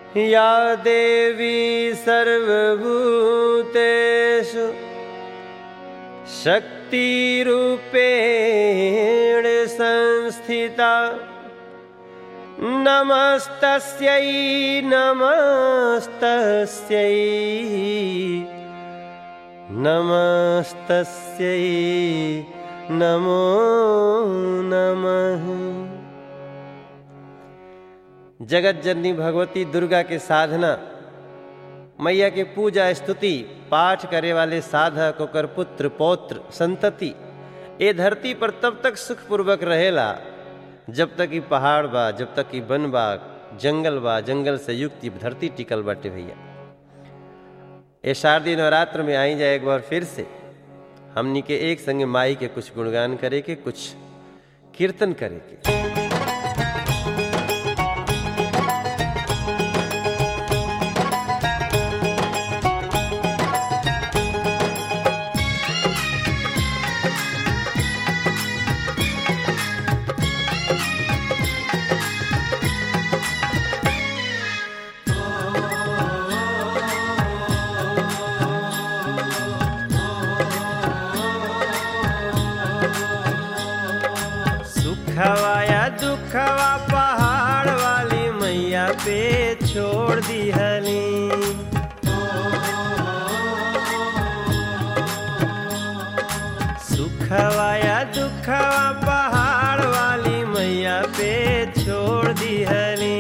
या देवी सर्वभूतेषु शक्तिरूपेण संस्थिता नमस्तस्यै नमस्तस्यै नमस्तस्यै नमो नमः जगत जननी भगवती दुर्गा के साधना मैया के पूजा स्तुति पाठ करे वाले साधक ओकर पुत्र पौत्र संतति ए धरती पर तब तक सुखपूर्वक रहेला जब तक ई पहाड़ बा जब तक ई वन बा जंगल बा जंगल से युक्त ई धरती टिकल बाटे भैया ए शारदीय नवरात्र में आई जाए एक बार फिर से हमनी के एक संगे माई के कुछ गुणगान करे के कुछ कीर्तन करे के सुखवा या दुखवा पहाड़ वाली मैया पे छोड़ दी हली सुखवा या दुखवा पहाड़ वाली मैया पे छोड़ दी हली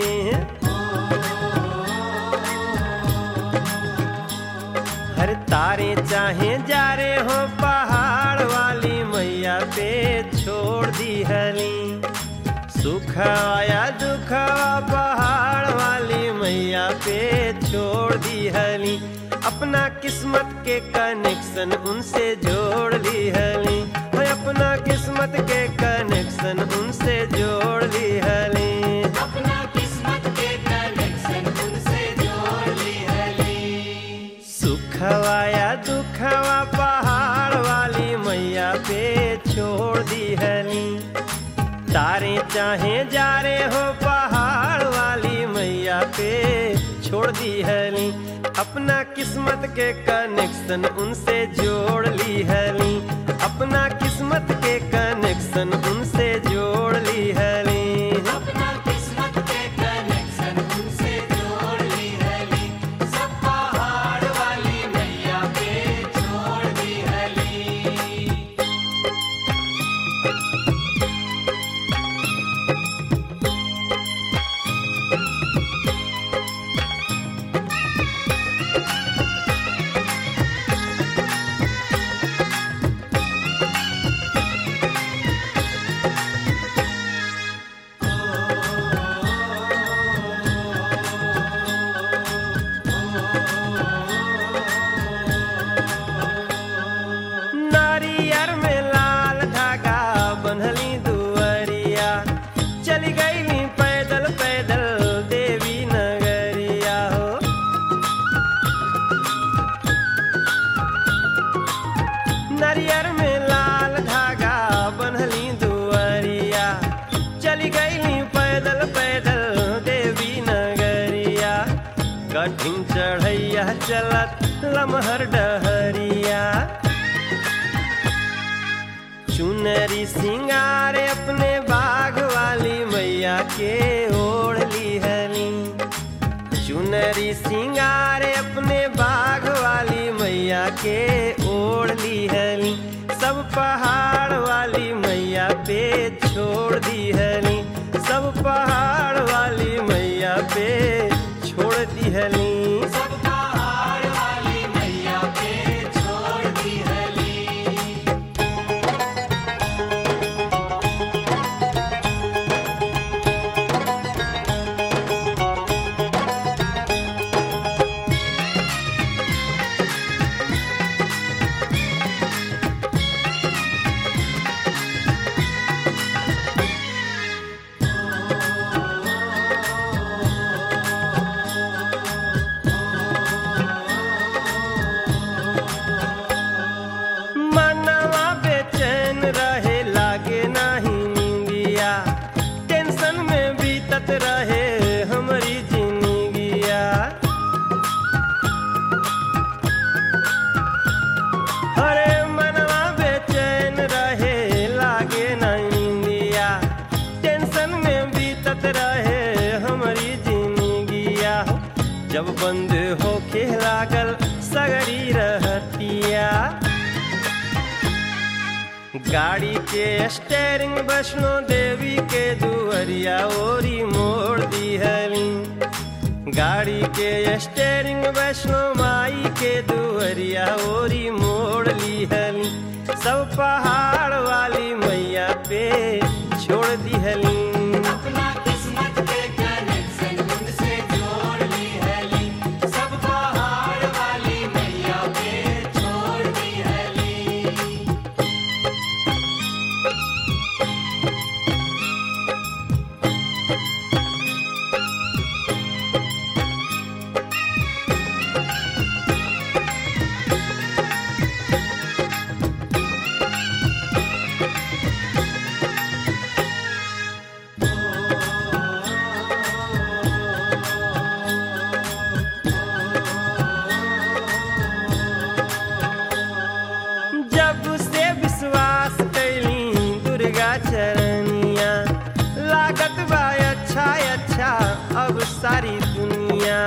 हर तारे चाहे जा रे हो पहाड़ वाली मैया पे छोड़ दी हली सुख आया दुख पहाड़ वाली मैया पे छोड़ दी हली अपना किस्मत के कनेक्शन उनसे जोड़ ली हली है अपना किस्मत के कनेक्शन उनसे जोड़ ली हली अपना किस्मत के कनेक्शन उनसे जोड़ ली हली सुखवा या दुखवा पहाड़ वाली मैया पे छोड़ दी हली तारे चाहे जा रे हो पहाड़ वाली मैया पे छोड़ दी हली अपना किस्मत के कनेक्शन उनसे जोड़ ली हली अपना किस्मत के कनेक्शन उनसे जोड़ ली हली अपना किस्मत के कनेक्शन उनसे जोड़ ली हली सब पहाड़ वाली मैया पे छोड़ दी हली नारियर में लाल धागा बन्हली दुअरिया चली गईली पैदल पैदल देवी नगरिया हो नारियर में लाल धागा बन्हली दुअरिया चली गईली पैदल पैदल देवी नगरिया कठिन चढ़ैया चलत लमहर डहरिया चुनरी सिंगार अपने बाग वाली मैया के ओढ़ ली हली चुनरी सिंगार अपने बाग वाली मैया के ओढ़ ली हली सब पहाड़ वाली मैया पे छोड़ दी हली सब पहाड़ वाली मैया पे छोड़ दी हली सब पहाड़ वाली मैया पे छोड़ दी हली बीतत रहे हमारी जिंदगी जब बंद होके लागल सगरी रहतिया गाड़ी के स्टेरिंग वैष्णो देवी के दुअरिया ओरी मोड़ दिहली गाड़ी के स्टेरिंग वैष्णो माई के दुअरिया ओरी मोड़ लिहली सब पहाड़ वाली मैया पे छोड़ दिहली अपना किस्मत के कनेक्शन उनसे जोड़ ली है ली सब पहाड़ वाली मैया पे छोड़ दी है ली जब से विश्वास कैली दुर्गा चरनिया लागत बा अच्छा अच्छा अब सारी दुनिया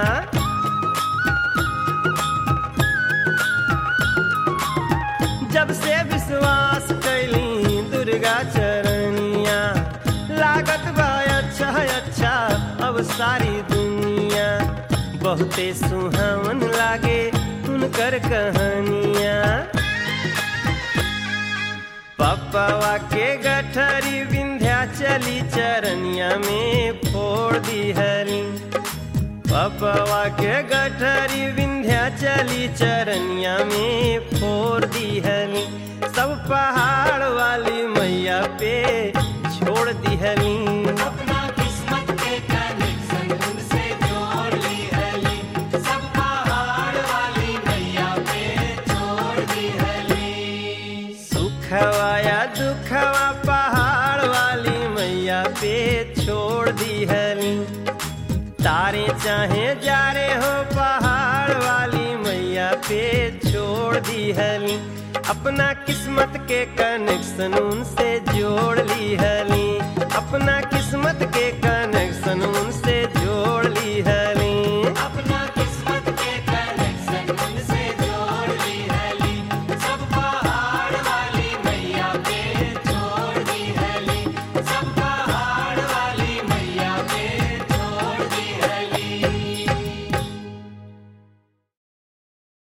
जब से विश्वास कैली दुर्गा चरनिया लागत बा अच्छा अच्छा अब सारी दुनिया बहुते सुहावन लागे उनकर कहानियाँ पप्पवा के गठरी विंध्या चली चरनिया में फोड़ दिहली पप्पवा के गठरी विंध्या चली चरनिया में फोड़ दिहली सब पहाड़ वाली मैया पे छोड़ दिहली अपना किस्मत के कनेक्शन उनसे जोड़ ली है ली सब पहाड़ वाली मैया पे छोड़ दी है ली सुखवा या दुखवा पहाड़ वाली मैया पे छोड़ दिहली तारे चाहे जा रे हो पहाड़ वाली मैया पे छोड़ दिहली अपना किस्मत के कनेक्शन उनसे जोड़ ली हली अपना किस्मत के कनेक्शन